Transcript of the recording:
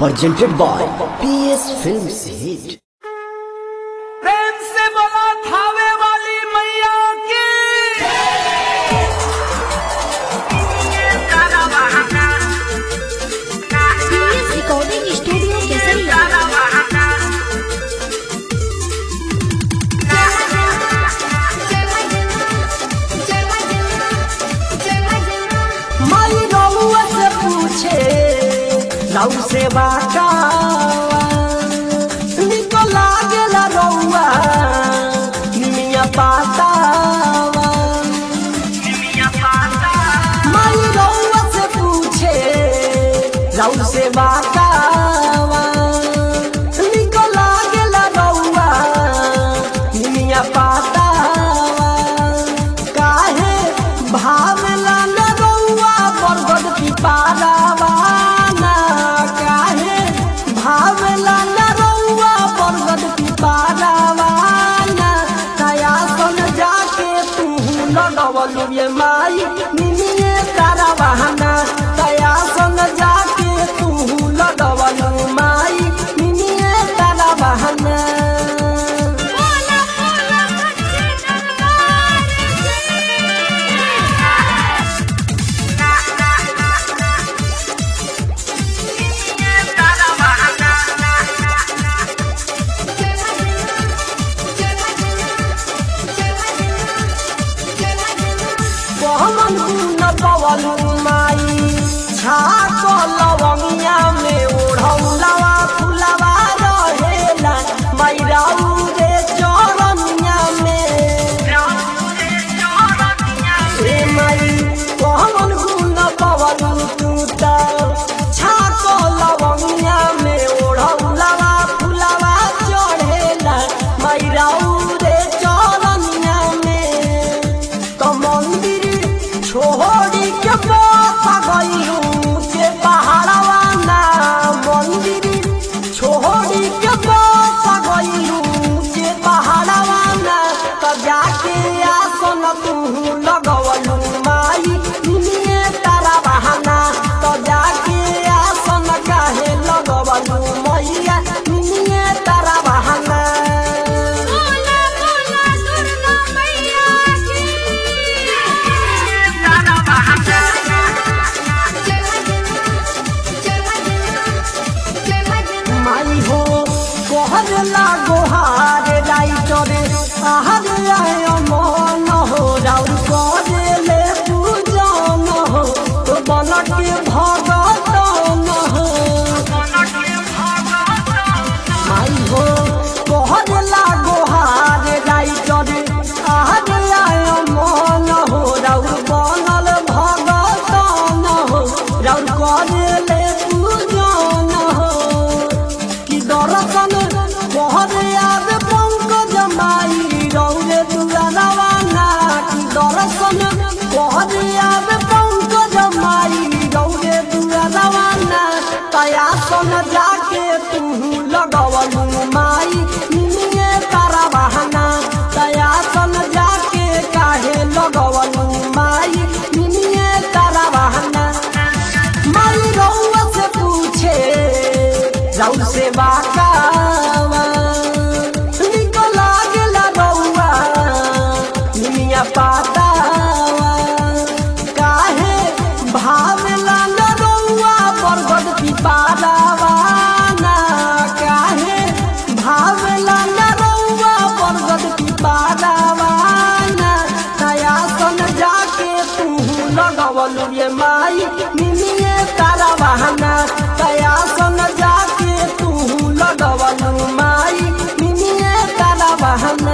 presented by PS Films Hit. प्रेम से बोला थावे वाली मैया की सीरियस रिकॉर्डिंग स्टूडियो केसरिया माई रउआ से पूछे रउ से बाका निको लागेला रउआ निमिया पातावा माई रउआ से पूछे रउ से बाकावा निको लागेला रउआ निमिया पातावा काहे भावला न रउआ बरगद पिपारावा ना काहे भावला न रउआ बरगद पिपारावा ना कया सन जाके तू लगवलु ये माई निमिये तारा बहाना कया सन जाके तू लगवलु माई निमिये तारा बहाना पहमन न पवलु माई छाक लवंगिया में ओढ़ौलवा फुलवा रहेला मैराऊ रे चरनिया में ए माई पहमन न पवलु तू त छाक लवंगिया में ओढ़ौलवा फुलवा चढ़ेला मैराऊ रे चरनिया में तो मंदिर छोड़ी के बापा गईलू के पहाड़वा ना मंदिर छोड़ी के बापा गईलू के पहाड़वा ना तो जाके आसन तू लगवलू माई दुनिये तारा बहाना तो जाके आसन काहे लगवलू मैया दुनिये तारा बहाना माई हो कोहर लागो हार राइटरे आहार आय मन हो राउर करे ले पूजन हो तो बनके भगतन हो माई हो कोहर लागो हार राइटरे आहार आय मन हो राउर बनल भगतन हो राउर करे ले पूजन हो कि दर्शन बहर याद पंकज माई रौरे दुआरवाना कि दर्शन बहर याद पंकज माई रौरे दुआरवाना तया सन जाके तू लगवलू माई निमिये तारा बहाना तया सन जाके काहे लगवलू माई निमिये तारा बहाना माई रउआ से पूछे रउ से बाकावा निको लागेला रउआ निमिया पातावा काहे भावला न रउआ बरगद पिपारावा ना काहे भावला न रउआ बरगद पिपारावा ना तया सन जाके तू लगवलु ये माई निमिये तारा बहाना तया सन जाके तू लगवलु माई निमिये तारा बहाना